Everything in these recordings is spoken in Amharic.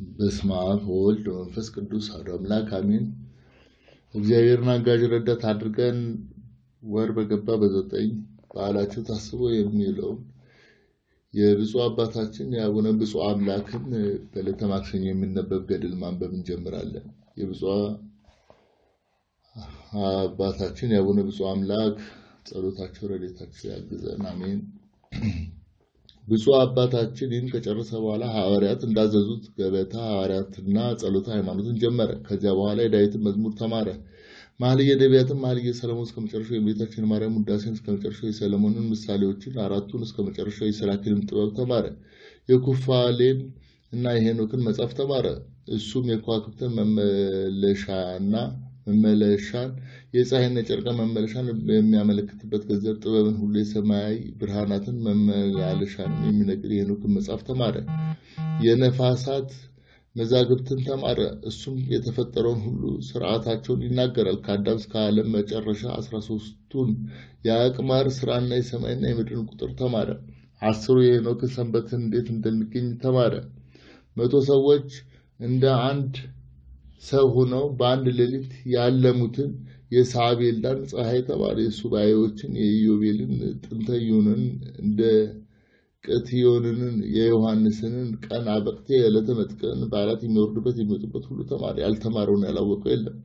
በስመ አብ ወወልድ ወመንፈስ ቅዱስ አሐዱ አምላክ አሜን። እግዚአብሔርን አጋዥ ረዳት አድርገን ወር በገባ በዘጠኝ በዓላቸው ታስቦ የሚውለውን የብፁዕ አባታችን የአቡነ ብፁዕ አምላክን በዕለተ ማክሰኞ የሚነበብ ገድል ማንበብ እንጀምራለን። የብፁዕ አባታችን የአቡነ ብፁዕ አምላክ ጸሎታቸው ረድኤታቸው ያግዘን፣ አሜን። ብፁዕ አባታችን ይህን ከጨረሰ በኋላ ሐዋርያት እንዳዘዙት ገበታ ሐዋርያትና ጸሎተ ሃይማኖትን ጀመረ። ከዚያ በኋላ የዳዊትን መዝሙር ተማረ። መኃልየ ነቢያትን፣ መኃልየ ሰለሞን እስከ መጨረሻው፣ የእመቤታችን ማርያም ውዳሴን እስከ መጨረሻው፣ የሰለሞንን ምሳሌዎችን አራቱን እስከ መጨረሻው፣ የሰላኪንም ጥበብ ተማረ። የኩፋሌን እና የሄኖክን መጽሐፍ ተማረ። እሱም የከዋክብትን መመለሻና መመለሻን የፀሐይና የጨረቃ መመለሻን የሚያመለክትበት ገንዘብ ጥበብን ሁሉ የሰማያዊ ብርሃናትን መመላለሻን የሚነግር የሄኖክን መጽሐፍ ተማረ። የነፋሳት መዛግብትን ተማረ። እሱም የተፈጠረውን ሁሉ ስርዓታቸውን ይናገራል። ከአዳም እስከ ዓለም መጨረሻ አስራ ሶስቱን የአቅማር ስራና የሰማይና የምድርን ቁጥር ተማረ። አስሩ የሄኖክን ሰንበትን እንዴት እንደሚገኝ ተማረ። መቶ ሰዎች እንደ አንድ ሰው ሆነው በአንድ ሌሊት ያለሙትን የሳቤላን ፀሐይ ተማረ። የሱባኤዎችን የኢዮቤልን ጥንተ ኢዮንን እንደ ቅትዮንንን የዮሐንስንን ቀን አበቅቴ የዕለተ መጥቀን በዓላት የሚወርዱበት የሚወጡበት ሁሉ ተማረ። ያልተማረውን ያላወቀው የለም።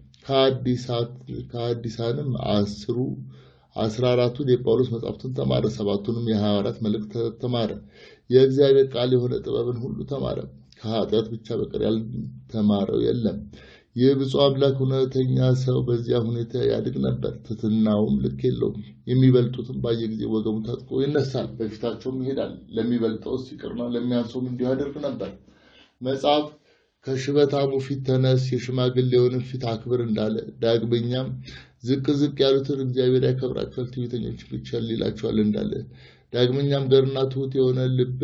ከአዲሳንም አስሩ አስራ አራቱን የጳውሎስ መጻሕፍትን ተማረ። ሰባቱንም የሐዋርያት መልእክት ተማረ። የእግዚአብሔር ቃል የሆነ ጥበብን ሁሉ ተማረ። ከኃጢአት ብቻ በቀር ያልተማረው የለም። ይህ ብፁዕ አምላክ እውነተኛ ሰው በዚያ ሁኔታ ያድግ ነበር። ትሕትናውም ልክ የለውም። የሚበልጡትም ባየ ጊዜ ወገቡ ታጥቆ ይነሳል፣ በፊታቸውም ይሄዳል። ለሚበልጠውስ ይቅርና ለሚያንሰውም እንዲሁ ያደርግ ነበር። መጽሐፍ ከሽበታሙ ፊት ተነስ፣ የሽማግሌውንም ፊት አክብር እንዳለ፣ ዳግመኛም ዝቅ ዝቅ ያሉትን እግዚአብሔር ያከብራቸዋል፣ ትዕቢተኞች ብቻ ይላቸዋል እንዳለ ዳግመኛም ገርና ትሑት የሆነ ልብ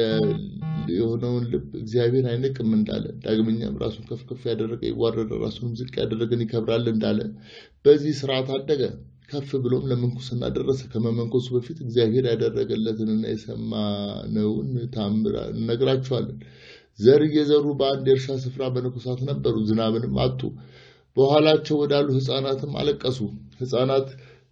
የሆነውን ልብ እግዚአብሔር አይንቅም እንዳለ ዳግመኛም ራሱን ከፍ ከፍ ያደረገ ይዋረደ ራሱንም ዝቅ ያደረገን ይከብራል እንዳለ በዚህ ስርዓት አደገ። ከፍ ብሎም ለምንኩስና ደረሰ። ከመመንኮሱ በፊት እግዚአብሔር ያደረገለትንና የሰማነውን ታምር እነግራችኋለን። ዘር እየዘሩ በአንድ የእርሻ ስፍራ መነኮሳት ነበሩ፣ ዝናብንም አጡ። በኋላቸው ወዳሉ ሕፃናትም አለቀሱ። ሕፃናት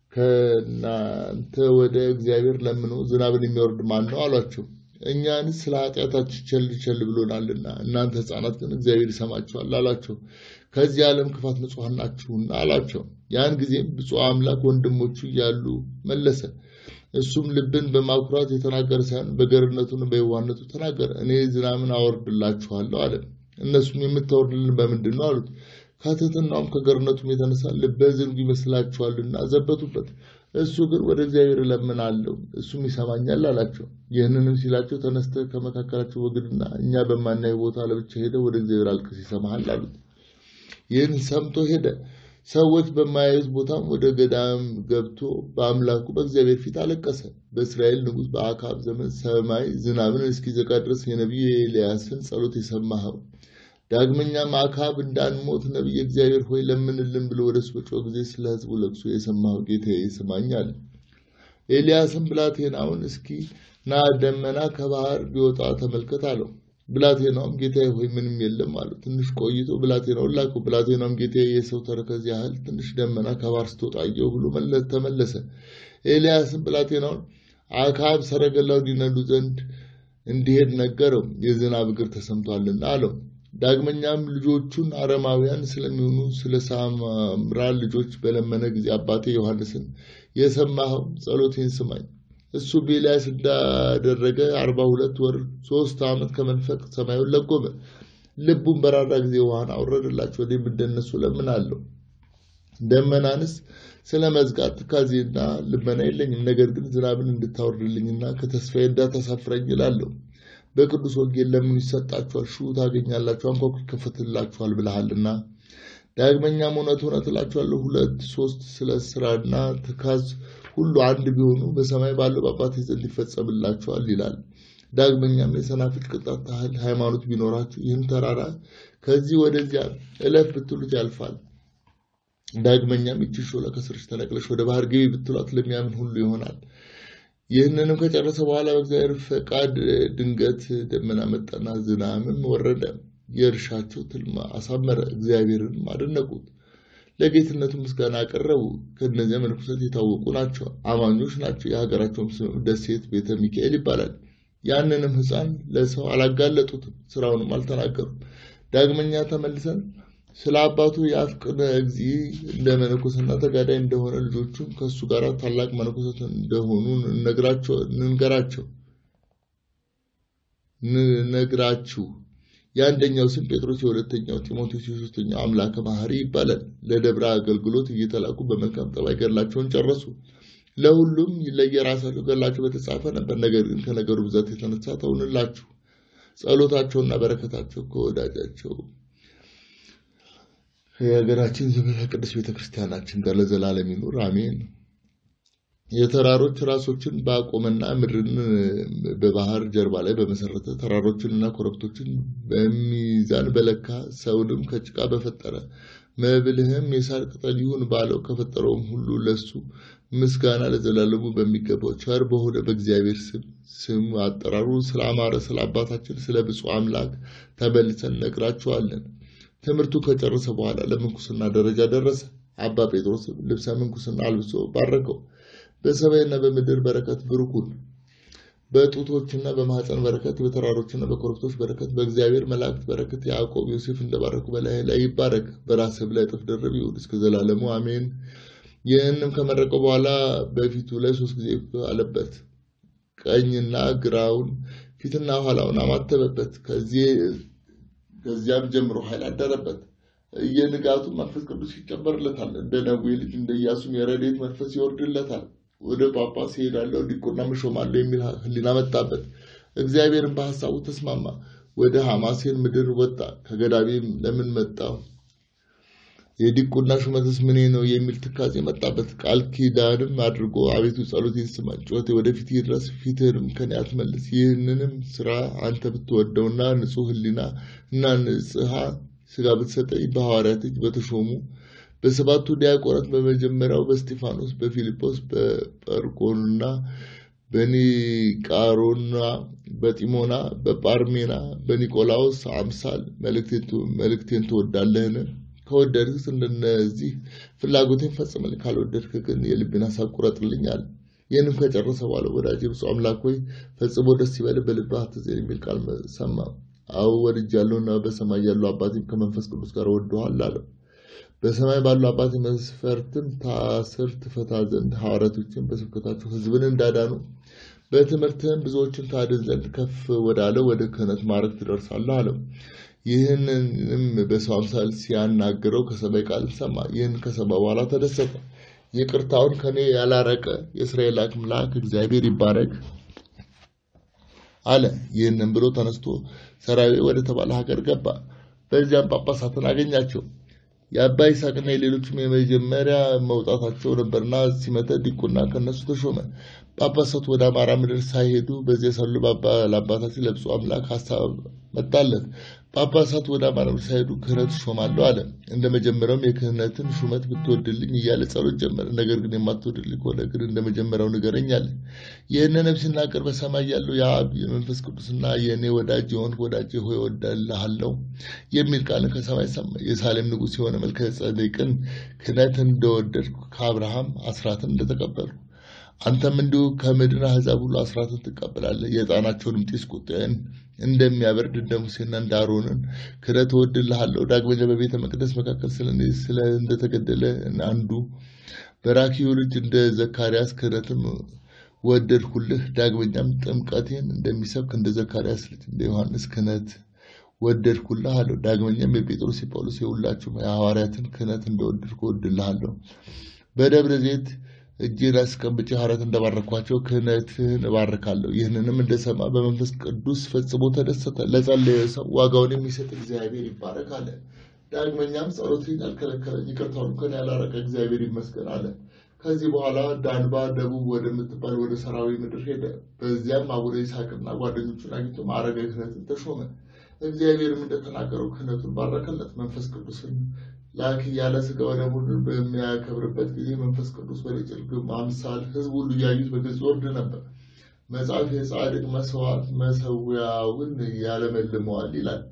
ከእናንተ ወደ እግዚአብሔር ለምኖ ዝናብን የሚወርድ ማን ነው አሏቸው። እኛንስ ስለ ኃጢአታችን ቸል ቸል ብሎናልና እናንተ ሕፃናት ግን እግዚአብሔር ይሰማችኋል አላቸው። ከዚህ ዓለም ክፋት ንጹሐን ናችሁና አላቸው። ያን ጊዜም ብፁዕ አምላክ ወንድሞቹ እያሉ መለሰ። እሱም ልብን በማኩራት የተናገረ ሳይሆን በገርነቱን በየዋህነቱ ተናገረ። እኔ ዝናብን አወርድላችኋለሁ አለ። እነሱም የምታወርድልን በምንድን ነው አሉት። ከትሕትናውም ከገርነቱም የተነሳ ልበ ዝንጉ ይመስላችኋልና ዘበቱበት። እሱ ግን ወደ እግዚአብሔር እለምናለሁ እሱም ይሰማኛል አላቸው። ይህንንም ሲላቸው ተነስተህ ከመካከላቸው ወግድና እኛ በማናየው ቦታ ለብቻ ሄደ ወደ እግዚአብሔር አልቅስ ይሰማሃል አሉት። ይህን ሰምቶ ሄደ። ሰዎች በማያዩት ቦታም ወደ ገዳም ገብቶ በአምላኩ በእግዚአብሔር ፊት አለቀሰ። በእስራኤል ንጉሥ በአክዓብ ዘመን ሰማይ ዝናብን እስኪዘጋ ድረስ የነቢዩ የኤልያስን ጸሎት የሰማኸው ዳግመኛም አክዓብ እንዳንሞት ነቢይ እግዚአብሔር ሆይ ለምንልን ብሎ ወደ እሱ በጮኸ ጊዜ ስለ ሕዝቡ ለቅሶ የሰማኸው ጌታዬ ስማኝ አለ። ኤልያስም ብላቴናውን እስኪ ና ደመና ከባህር ቢወጣ ተመልከት አለው። ብላቴናውም ጌታዬ ሆይ ምንም የለም አለው። ትንሽ ቆይቶ ብላቴናውን ላከው። ብላቴናውም ጌታዬ የሰው ተረከዝ ያህል ትንሽ ደመና ከባህር ስትወጣ አየሁ ብሎ ተመለሰ። ኤልያስም ብላቴናውን አክዓብ ሰረገላውን ይነዱ ዘንድ እንዲሄድ ነገረው፣ የዝናብ እግር ተሰምቷልና አለው። ዳግመኛም ልጆቹን አረማውያን ስለሚሆኑ ስለ ሳምራ ልጆች በለመነ ጊዜ አባቴ ዮሐንስን የሰማኸው ጸሎቴን ስማኝ። እሱ በኤልያስ እንዳደረገ አርባ ሁለት ወር ሶስት ዓመት ከመንፈቅ ሰማዩን ለጎመ። ልቡን በራራ ጊዜ ውሃን አውረደላቸው። እኔም እንደነሱ ለምናለሁ። ደመናንስ ስለ መዝጋት ትካዜና ልመና የለኝም። ነገር ግን ዝናብን እንድታወርድልኝና ከተስፋዬ እንዳታሳፍረኝ እላለሁ። በቅዱስ ወንጌል ለምኑ ይሰጣችኋል፣ ሹ ታገኛላችሁ፣ አንኳኩ ይከፈትላችኋል ብለሃልና። ዳግመኛም እውነት እውነት እላችኋለሁ ሁለት ሶስት ስለ ስራና ትካዝ ሁሉ አንድ ቢሆኑ በሰማይ ባለው በአባቴ ዘንድ ይፈጸምላችኋል ይላል። ዳግመኛም የሰናፍጭ ቅንጣት ታህል ሃይማኖት ቢኖራችሁ ይህን ተራራ ከዚህ ወደዚያ እለፍ ብትሉት ያልፋል። ዳግመኛም ይቺ ሾላ ከስርሽ ተነቅለሽ ወደ ባህር ግቢ ብትሏት ለሚያምን ሁሉ ይሆናል። ይህንንም ከጨረሰ በኋላ በእግዚአብሔር ፈቃድ ድንገት ደመና መጣና ዝናብም ወረደ። የእርሻቸው ትልማ አሳመረ፣ እግዚአብሔርንም አደነቁት። ለጌትነቱ ምስጋና አቀረቡ። ከእነዚያ መነኮሳት የታወቁ ናቸው፣ አማኞች ናቸው። የሀገራቸውም ስም ደሴት ቤተ ሚካኤል ይባላል። ያንንም ሕፃን ለሰው አላጋለጡትም፣ ስራውንም አልተናገሩም። ዳግመኛ ተመልሰን ስለ አባቱ የአፍቅነ እግዚ እንደ መነኮስና ተጋዳይ እንደሆነ ልጆቹም ከእሱ ጋር ታላቅ መነኮሳት እንደሆኑ እንንገራቸው ነግራችሁ የአንደኛው ስም ጴጥሮስ የሁለተኛው ጢሞቴዎስ የሶስተኛው አምላከ ባህሪ ይባላል። ለደብረ አገልግሎት እየተላኩ በመልካም ጠባይ ገድላቸውን ጨረሱ። ለሁሉም ለየራሳቸው ገድላቸው በተጻፈ ነበር። ነገር ግን ከነገሩ ብዛት የተነሳ ተውንላችሁ። ጸሎታቸውና በረከታቸው ከወዳጃቸው የሀገራችን ዘመነ ቅድስት ቤተክርስቲያናችን ጋር ለዘላለም ይኑር አሜን። የተራሮች ራሶችን ባቆመና ምድርን በባህር ጀርባ ላይ በመሰረተ ተራሮችንና ኮረብቶችን በሚዛን በለካ ሰውንም ከጭቃ በፈጠረ መብልህም የሳር ቅጠል ይሁን ባለው ከፈጠረውም ሁሉ ለሱ ምስጋና ለዘላለሙ በሚገባው ቸር በሆነ በእግዚአብሔር ስም ስሙ አጠራሩ ስለ አማረ ስለ አባታችን ስለ ብፁዕ አምላክ ተመልሰን ነግራችኋለን። ትምህርቱ ከጨረሰ በኋላ ለምንኩስና ደረጃ ደረሰ። አባ ጴጥሮስም ልብሰ ምንኩስና አልብሶ ባረከው። በሰማይና በምድር በረከት ብሩኩን በጡቶችና በማህፀን በረከት በተራሮችና በኮረብቶች በረከት በእግዚአብሔር መላእክት በረከት ያዕቆብ ዮሴፍ እንደባረኩ በላይ ላይ ይባረክ፣ በራስህ ላይ እጥፍ ድርብ ይሁን እስከ ዘላለሙ አሜን። ይህንም ከመረቀው በኋላ በፊቱ ላይ ሶስት ጊዜ አለበት። ቀኝና ግራውን ፊትና ኋላውን አማተበበት። ከዚያም ጀምሮ ኃይል አደረበት። የንጋቱ መንፈስ ቅዱስ ይጨመርለታል። እንደ ነዌ ልጅ እንደ ኢያሱም የረድኤት መንፈስ ይወርድለታል። ወደ ጳጳስ ይሄዳለሁ ዲቁና እሾማለሁ የሚል ሕሊና መጣበት። እግዚአብሔርን በሐሳቡ ተስማማ። ወደ ሐማሴን ምድር ወጣ። ከገዳቤም ለምን መጣው የዲቁና ሹመትስ ምኔ ነው የሚል ትካዜ መጣበት። ቃል ኪዳንም አድርጎ አቤቱ ጸሎቴን ስማኝ፣ ጩኸቴ ወደፊት ይድረስ፣ ፊትህንም ከኔ አትመልስ። ይህንንም ስራ አንተ ብትወደውና ንጹሕ ሕሊና እና ንጽሐ ስጋ ብትሰጠኝ በሐዋርያት እጅ በተሾሙ በሰባቱ ዲያቆናት በመጀመሪያው በስጢፋኖስ፣ በፊልጶስ፣ በጰርቆና፣ በኒቃሮና፣ በጢሞና፣ በጳርሜና፣ በኒቆላዎስ አምሳል መልእክቴን ትወዳለህን? ከወደድክስ እንደነዚህ ፍላጎቴን ፈጽምልኝ፣ ካልወደድክ ግን የልቤን ሀሳብ ቁረጥልኝ አለ። ይህንም ከጨረሰ በኋላ ወዳጄ ብፁዕ አምላክ ሆይ ፈጽሞ ደስ ይበልህ፣ በልብህ አትዘን የሚል ቃል ሰማ። አዎ ወድጃለሁና በሰማይ ያለው አባቴም ከመንፈስ ቅዱስ ጋር ወድኋል አለው። በሰማይ ባለው አባቴ መስፈርትም ታስር ትፈታ ዘንድ ሐዋርያቶችን በስብከታቸው ሕዝብን እንዳዳኑ በትምህርትህም ብዙዎችን ታድን ዘንድ ከፍ ወዳለ ወደ ክህነት ማዕረግ ትደርሳለህ አለው። ይህንንም በሰው አምሳል ሲያናግረው ከሰማይ ቃል ሰማ። ይህን ከሰማ በኋላ ተደሰተ። ይቅርታውን ከኔ ያላረቀ የእስራኤል አምላክ እግዚአብሔር ይባረክ አለ። ይህንን ብሎ ተነስቶ ሰራዊ ወደ ተባለ ሀገር ገባ። በዚያም ጳጳሳትን አገኛቸው። የአባ ይስሐቅና የሌሎችም የመጀመሪያ መውጣታቸው ነበርና ሲመተ ዲቁና ከነሱ ተሾመ። ጳጳሳቱ ወደ አማራ ምድር ሳይሄዱ በዚያ ሳሉ ለአባታችን ለብፁዕ አምላክ ሀሳብ መጣለት። ጳጳሳቱ ወደ አማራ ምድር ሳይሄዱ ክህነት እሾማለሁ አለ። እንደ መጀመሪያውም የክህነትን ሹመት ብትወድልኝ እያለ ጸሎት ጀመረ። ነገር ግን የማትወድልኝ ከሆነ ግን እንደ መጀመሪያው ንገረኝ አለ። ይህንንም ሲናገር በሰማይ ያለው የአብ የመንፈስ ቅዱስና የእኔ ወዳጅ የሆንክ ወዳጄ ሆይ እወድልሃለሁ የሚል ቃል ከሰማይ ሰማ። የሳሌም ንጉሥ የሆነ መልከ ጼዴቅን ክህነት እንደወደድኩ ከአብርሃም አስራትን እንደተቀበልኩ አንተም እንዲሁ ከምድር አሕዛብ ሁሉ አስራትን ትቀበላለህ። የዕጣናቸውንም ጢስ ቁጣዬን እንደሚያበርድ እንደ ሙሴና እንደ አሮንን ክህነት እወድልሃለሁ። ዳግመኛ በቤተ መቅደስ መካከል ስለ እንደተገደለ አንዱ በራኪዩ ልጅ እንደ ዘካርያስ ክህነትም ወደድሁልህ። ዳግመኛም ጥምቀቴን እንደሚሰብክ እንደ ዘካርያስ ልጅ እንደ ዮሐንስ ክህነት ወደድኩልህ አለው። ዳግመኛም የጴጥሮስ የጳውሎስ የሁላችሁም የሐዋርያትን ክህነት እንደወደድኩ እወድልሃለሁ። በደብረ ዘይት እጄን አስቀምጬ ሐዋርያት እንደባረኳቸው ክህነትህን እባርካለሁ። ይህንንም እንደሰማ በመንፈስ ቅዱስ ፈጽሞ ተደሰተ። ለጸለየ ሰው ዋጋውን የሚሰጥ እግዚአብሔር ይባረክ አለ። ዳግመኛም ጸሎቴን ያልከለከለኝ ይቅርታውን ከኔ ያላረቀ እግዚአብሔር ይመስገን አለ። ከዚህ በኋላ ዳንባ ደቡብ ወደምትባል ወደ ሰራዊ ምድር ሄደ። በዚያም አቡነ ይስሐቅና ጓደኞቹን አግኝቶ ማዕረገ ክህነትን ተሾመ። እግዚአብሔርም እንደተናገረው ክህነቱን ባረከለት። መንፈስ ቅዱስን ላክ ያለ ስጋ ወደሙን በሚያከብርበት ጊዜ መንፈስ ቅዱስ በጭልግም አምሳል ሕዝብ ሁሉ እያዩት በግልጽ ወርድ ነበር። መጽሐፍ የጻድቅ መስዋዕት መሰዊያውን ያለመልመዋል ይላል።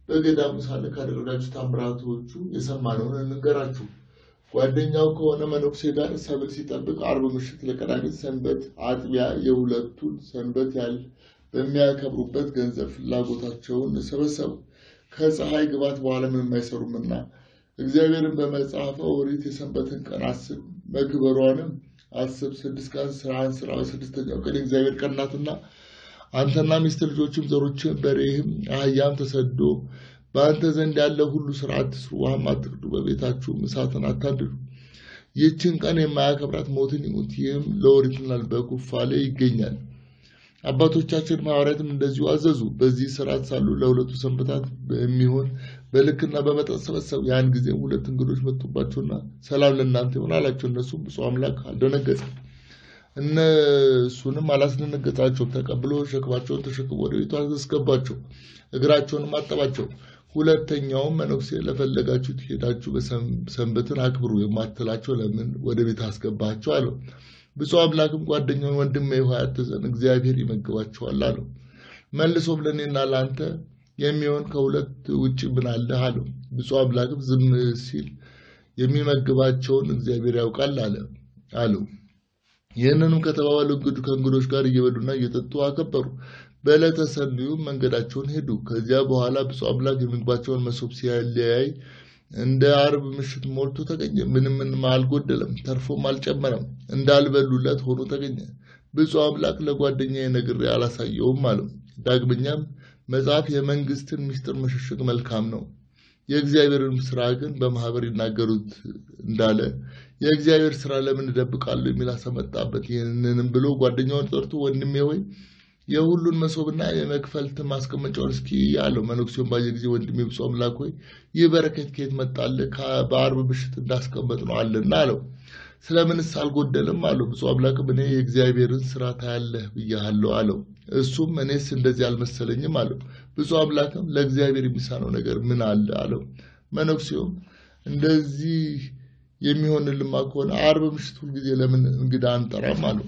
በገዳሙ ሳለ ካደረጋችሁ ታምራቶቹ የሰማነውን እንንገራችሁ። ጓደኛው ከሆነ መነኩሴ ጋር ሰብል ሲጠብቅ አርብ ምሽት ለቀዳሚት ሰንበት አጥቢያ የሁለቱን ሰንበት ያህል በሚያከብሩበት ገንዘብ ፍላጎታቸውን ሰበሰቡ። ከፀሐይ ግባት በኋላ ምንም አይሰሩምና እግዚአብሔርን በመጽሐፈ ኦሪት የሰንበትን ቀን አስብ መክበሯንም አስብ። ስድስት ቀን ስራህን ስራ፣ በስድስተኛው ቀን የእግዚአብሔር ቀን ናትና አንተና ሚስት ልጆችም ዘሮችም በሬህም አህያም ተሰዶ በአንተ ዘንድ ያለ ሁሉ ስራ አትስሩ፣ ውሃም አትቅዱ፣ በቤታችሁም እሳትን አታንድዱ። ይህችን ቀን የማያከብራት ሞትን ይሙት። ይህም ለኦሪትና በኩፋሌ ይገኛል። አባቶቻችን ሐዋርያትም እንደዚሁ አዘዙ። በዚህ ስርዓት ሳሉ ለሁለቱ ሰንበታት የሚሆን በልክና በመጠን ሰበሰቡ። ያን ጊዜም ሁለት እንግዶች መጡባቸውና ሰላም ለእናንተ ይሆን አላቸው። እነሱም ብፁዕ አምላክ አልደነገጠም፣ እነሱንም አላስደነገጣቸውም። ተቀብሎ ሸክማቸውን ተሸክሞ ወደ ቤቱ አስገባቸው፣ እግራቸውንም አጠባቸው። ሁለተኛውም መነኩሴ ለፈለጋችሁት ሄዳችሁ ሰንበትን አክብሩ የማትላቸው ለምን ወደ ቤት አስገባቸው አለው። ብፁዕ አምላክም ጓደኛውን ወንድሜ ሆይ አትዘን፣ እግዚአብሔር ይመግባቸዋል አለው። መልሶም ለእኔና ለአንተ የሚሆን ከሁለት ውጭ ምን አለህ አለው። ብፁዕ አምላክም ዝም ሲል የሚመግባቸውን እግዚአብሔር ያውቃል አለ አለው። ይህንንም ከተባባሉ እንግዱ ከእንግዶች ጋር እየበሉና እየጠጡ አከበሩ። በዕለተ ሰንዩም መንገዳቸውን ሄዱ። ከዚያ በኋላ ብፁዕ አምላክ የምግባቸውን መሶብ ሲያለያይ እንደ አርብ ምሽት ሞልቶ ተገኘ። ምንም ምንም አልጎደለም፣ ተርፎም አልጨመረም። እንዳልበሉለት ሆኖ ተገኘ። ብፁዕ አምላክ ለጓደኛዬ ነግሬ አላሳየውም አለው። ዳግመኛም መጽሐፍ የመንግስትን ምስጢር መሸሸግ መልካም ነው፣ የእግዚአብሔርን ስራ ግን በማህበር ይናገሩት እንዳለ የእግዚአብሔር ስራ ለምን እደብቃለሁ የሚል አሰመጣበት። ይህንንም ብሎ ጓደኛውን ጠርቶ ወንድሜ ሆይ የሁሉን መሶብና የመክፈልት ማስቀመጫውን እስኪ አለው። መነኩሴውን ባየ ጊዜ ወንድሜ ብፁዕ አምላክ ሆይ ይህ በረከት ከየት መጣልህ? በአርብ ምሽት እንዳስቀመጥ ነው አለና አለው። ስለምንስ አልጎደልም አለው። ብፁዕ አምላክም እኔ የእግዚአብሔርን ስራ ታያለህ ብያሃለሁ አለው። እሱም እኔስ እንደዚህ አልመሰለኝም አለው። ብፁዕ አምላክም ለእግዚአብሔር የሚሳነው ነገር ምን አለ አለው። መነኩሴውም እንደዚህ የሚሆንልማ ከሆነ አርብ ምሽት ሁልጊዜ ለምን እንግዳ አንጠራም አለው።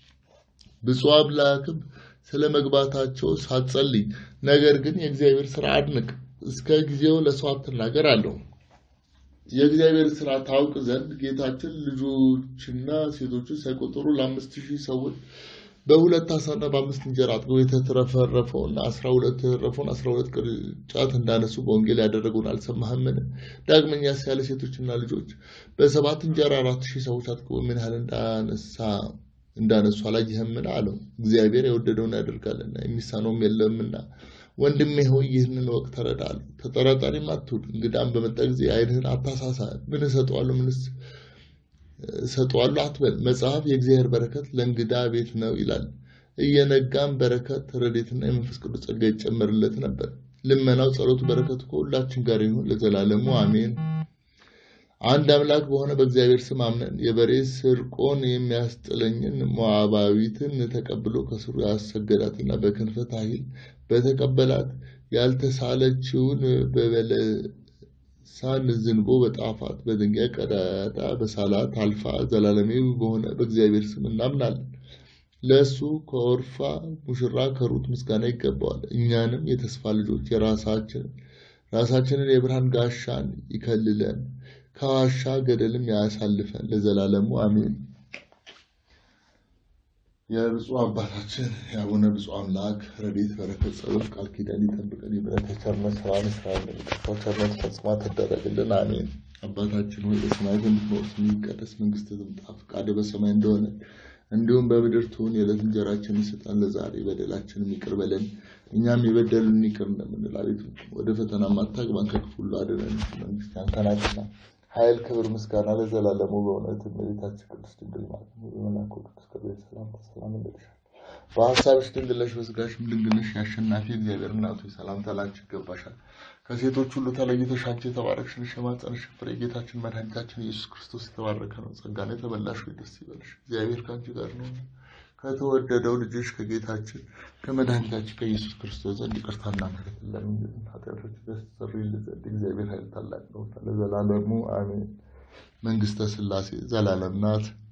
ብፁዕ አምላክም ስለ መግባታቸው ሳትጸልይ ነገር ግን የእግዚአብሔር ስራ አድንቅ፣ እስከ ጊዜው ለሰው አትናገር አለው። የእግዚአብሔር ስራ ታውቅ ዘንድ ጌታችን ልጆችና ሴቶችን ሳይቆጠሩ ለአምስት ሺህ ሰዎች በሁለት አሳና በአምስት እንጀራ አጥገው የተትረፈረፈውን አስራ ሁለት የተረፈውን አስራ ሁለት ቅርጫት እንዳነሱ በወንጌል ያደረገውን አልሰማህምን? ዳግመኛስ ያለ ሴቶችና ልጆች በሰባት እንጀራ አራት ሺህ ሰዎች አጥግቦ ምን ያህል እንዳነሳ እንዳነሱ አላየህምን? አለው። እግዚአብሔር የወደደውን ያደርጋልና የሚሳነውም የለምና ወንድሜ ሆይ ይህንን ወቅት ተረዳለሁ። ተጠራጣሪም አትሁን። እንግዳም በመጣ ጊዜ ዓይንህን አታሳሳ። ምን እሰጠዋለሁ ምንስ እሰጠዋለሁ አትበል። መጽሐፍ የእግዚአብሔር በረከት ለእንግዳ ቤት ነው ይላል። እየነጋም በረከት ረድኤትና የመንፈስ ቅዱስ ጸጋ ይጨመርለት ነበር። ልመናው፣ ጸሎቱ፣ በረከቱ ከሁላችን ጋር ይሁን ለዘላለሙ አሜን። አንድ አምላክ በሆነ በእግዚአብሔር ስም አምነን የበሬ ስርቆን የሚያስጥለኝን ሞዓባዊትን ተቀብሎ ከስሩ ያሰገዳትና በክንፈ ታሂል በተቀበላት ያልተሳለችውን በበለሳን ዝንቦ በጣፋት በድንጋይ ቀዳዳ በሳላት አልፋ ዘላለማዊ በሆነ በእግዚአብሔር ስም እናምናለን። ለእሱ ከኦርፋ ሙሽራ ከሩት ምስጋና ይገባዋል። እኛንም የተስፋ ልጆች የራሳችንን ራሳችንን የብርሃን ጋሻን ይከልለን ከዋሻ ገደልም ያሳልፈን ለዘላለሙ አሜን። የብፁዕ አባታችን የአቡነ ብፁዕ አምላክ ረድኤት በረከት ጸሎት ቃል ኪዳን ይጠብቀን። የምሕረት የቸርነት ስራን ስራን የሚጠፋው ቸርነት ፈጽማ ትደረግልን አሜን። አባታችን ሆይ በሰማያት የምትኖር ስምህ ይቀደስ፣ መንግስትህ ትምጣ፣ ፈቃድህ በሰማይ እንደሆነ እንዲሁም በምድር ትሁን። የዕለት እንጀራችንን ስጠን ለዛሬ፣ በደላችንን ይቅር በለን እኛም የበደሉን ይቅር እንደምንል፣ አቤቱ ወደ ፈተና አታግባን፣ ከክፉ ሁሉ አድነን። መንግስት ያንተ ናትና ኃይል፣ ክብር፣ ምስጋና ለዘላለሙ በእውነት እመቤታችን ቅድስት ድንግል ማርያም በመልአኩ ቅዱስ ገብርኤል ሰላምታ ሰላም እንልሻለን። በሀሳብሽ ድንግል ነሽ፣ በስጋሽም ድንግል ነሽ። የአሸናፊ እግዚአብሔር እናቱ ሰላምታ ላንቺ ይገባሻል። ከሴቶች ሁሉ ተለይተሽ አንቺ የተባረክሽ ነሽ፣ የማኅፀንሽ ፍሬ ጌታችን መድኃኒታችን ኢየሱስ ክርስቶስ የተባረከ ነው። ጸጋን የተመላሽ ሆይ ደስ ይበልሽ፣ እግዚአብሔር ከአንቺ ጋር ነው። ከተወደደው ልጅሽ ከጌታችን ከመድኃኒታችን ከኢየሱስ ክርስቶስ ዘንድ ይቅርታና ምሕረት ለምንልን ኃጢአቶች ያስተሰርይልን ዘንድ እግዚአብሔር ኃይል ታላቅ ነው ለዘላለሙ አሜን። መንግስተ ሥላሴ ዘላለም ናት።